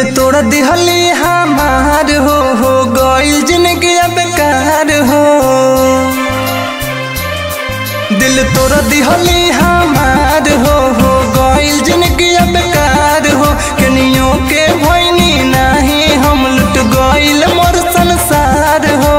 तोड़ दिहली हमार हो हो गइल जिंदगी बेकार हो दिल तोड़ दिहली हमार हो हो गइल जिंदगी बेकार हो कनियों के भइनी नाही हम लुट गइल मोर संसार हो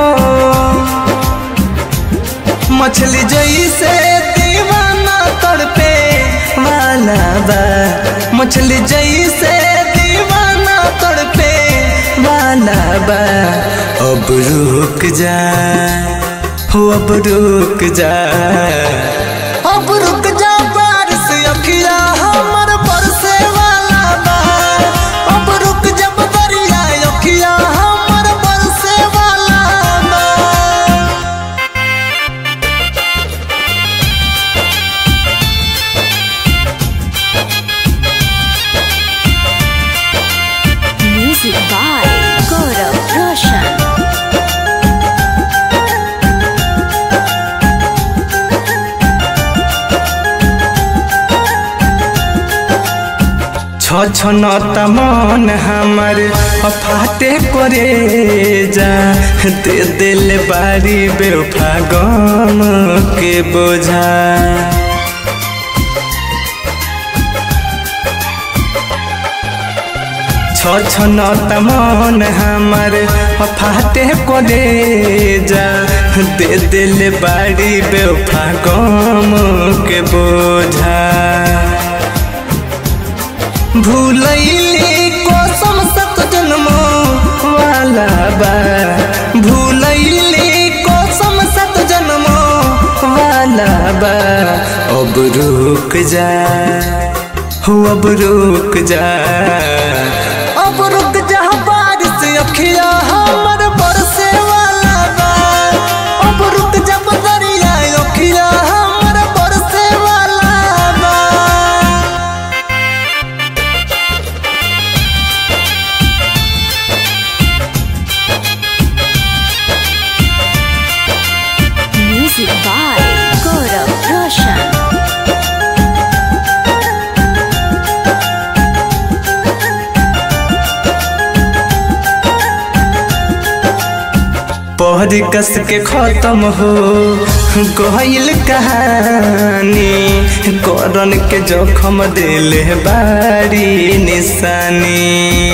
मछली जैसे दीवाना तड़पे वाला बा मछली जैसे दीवाना तड़पे वाला बा अब रुक जा हो अब रुक जा अब रुक जा बारिश अखिया हमर बरसे वाला बा अब रुक जा बदरिया अखिया हमर बरसे वाला बा Music by Gaurav Roshan. छ छ नता मन हमर फाटे करे जा दे दिल बारी बेवफा गम के बोझा छ छ नता मन हमर फाटे करे जा दे दिल बारी बेवफा गम के बोझा भूलैली कसम सत जन्मो वाला बा भूलैली कसम सत जन्मो वाला बा अब रुक जा हो अब रुक जा अब रुक जा बारिश अखिया हमर बरसे वाला बा अब रुक जा बदरिया अखिया हमर बरसे वाला बा Music by Gaurav Roshan. पहरी कस के खत्म हो गहिल कहानी करन के जोखम दिल बारी निशानी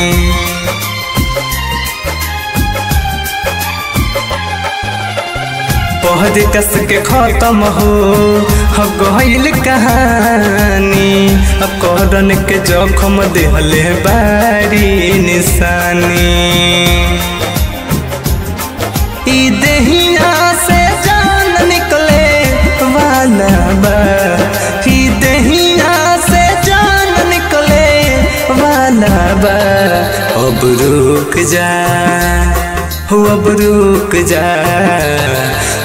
पहरी कस के खत्म हो गहिल कहानी करन के जोखम दिल बारी निशानी ई देहिया से जान निकले वाला बा ई देहिया से जान निकले वाला बा अब रुक जा हो अब रुक जा